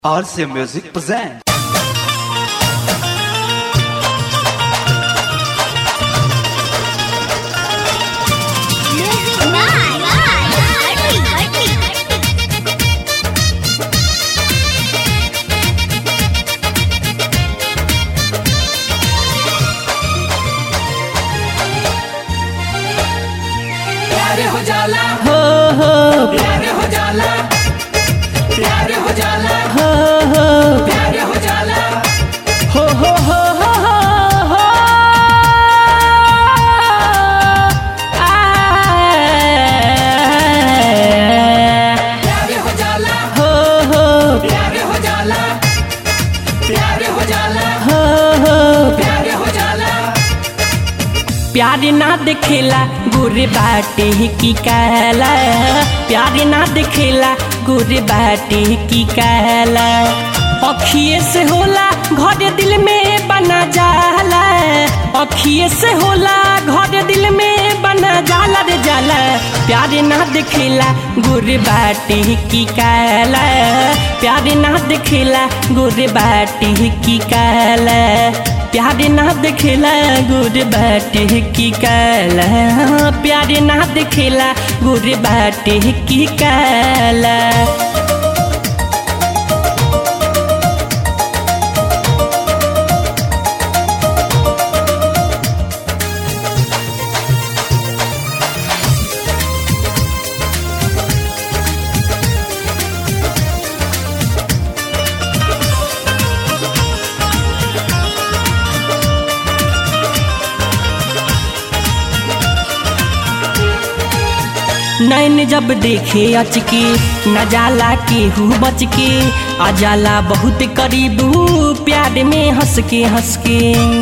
RC Music presents. Music Night. Arti, arti. प्यारे हो जाला हो हो प्यारे हो जाला प्यारे हो जाला हो हो प्यारे हो जाला हो हो हो हो हो हो प्यारे हो जाला हो हो प्यारे हो जाला प्यारे हो जाला हो हो प्यारे हो जाला प्यार ना दिखेला गुर बाटे की कहला प्यार ना दिखेला गुर बाटे की कहला अखिए से होला घर दिल में बना जाला अखिए से होला घर दिल में बना जाला रे जाला प्यार ना दिखेला गुर बाटे की कहला प्यार ना दिखेला गुर बाटे की कहला प्यार ना दिखेला गुर बाटे की काला प्यार ना दिखेला गुर बाटे की काला नैन जब देखे अचके न जाला केहू बच के आ जाला बहुत करीबू प्यार में हंस के हंस के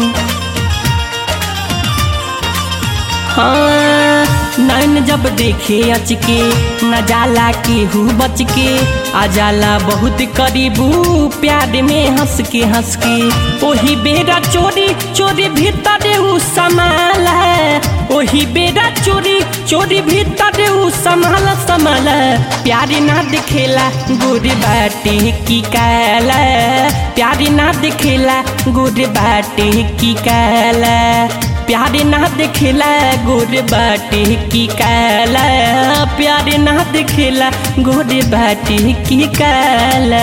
हाँ नैन जब देखे अचके न जाला केहू बच के आ जाला बहुत करीबू प्यार में हंस के हंस के ओही बेरा चोरी चोरी भीतर उ समाल है ओही बेरा चोरी चोरी भीतर उ संभाल संभाल प्यार ना दिखेला गुर बाटे की काला प्यार ना दिखेला गुर बाटे की काला प्यार ना दिखेला गोर बाटे की काला प्यार ना दिखेला गोर बाटे की काला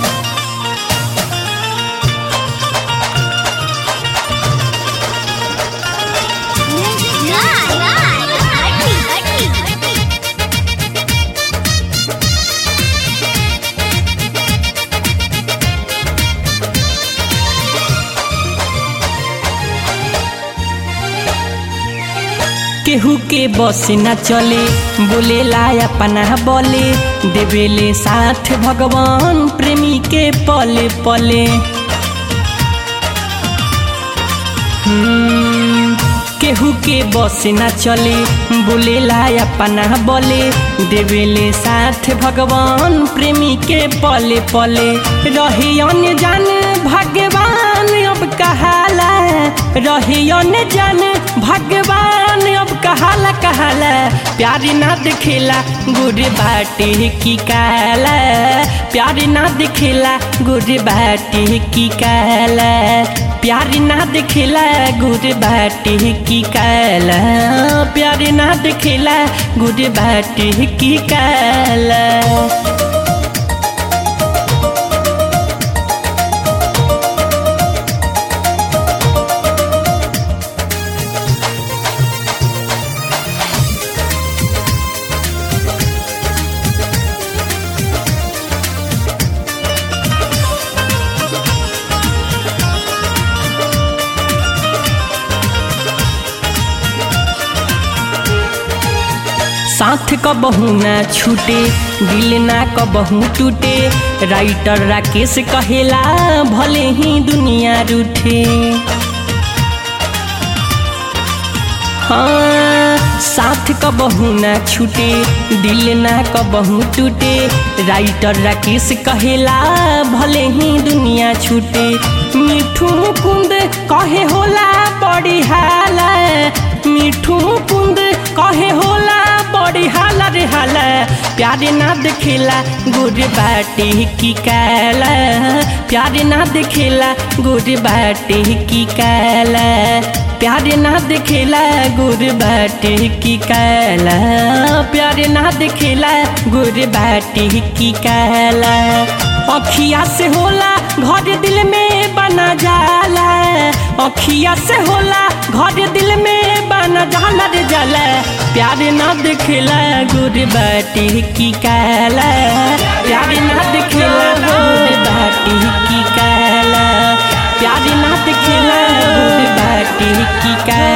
Music Night. Arti, arti. केहू के बस न चले बोलेला अपना बोले देवेले साथ भगवान प्रेमी के पले पले हम्म, केहू के बस न चले बोलेला अपना बोले देवेले साथ भगवान प्रेमी के पले पले रहे जान भगवान अब कहाला रहे जान भगवान अब कहाला कहाला प्यार ना दिखेला गुर बाटे की काला प्यार ना दिखेला गुर बाटे की काला प्यार ना दिखेला गुर बाटे की काला प्यार ना दिखेला गुर बाटे की काला साथ कबहू ना छूटे दिल ना कबहू टूटे राइटर राकेश कहेला भले ही दुनिया रूठे हाँ साथ कबहू ना छूटे दिल ना कबहू टूटे राइटर राकेश कहेला भले ही दुनिया छूटे मिठू कुंद कहे होला बड़ी हाला मिठू कुंद कहे होला बड़ी बड़ी हाला रे हाला प्यार ना दिखेला गुर बाटे की काला प्यार ना दिखेला गुर बाटे की काला प्यार ना दिखेला गुर बाटे की काला प्यार ना दिखेला गुर बाटे की काला अखिया से होला घर दिल में बना जाला अखिया से होला घर दिल में बना जाला रे जाला प्यार ना दिखेला गुर बाटे की काला प्यार ना दिखेला गुर बाटे की काला प्यार ना दिखेला गुर बाटे की काला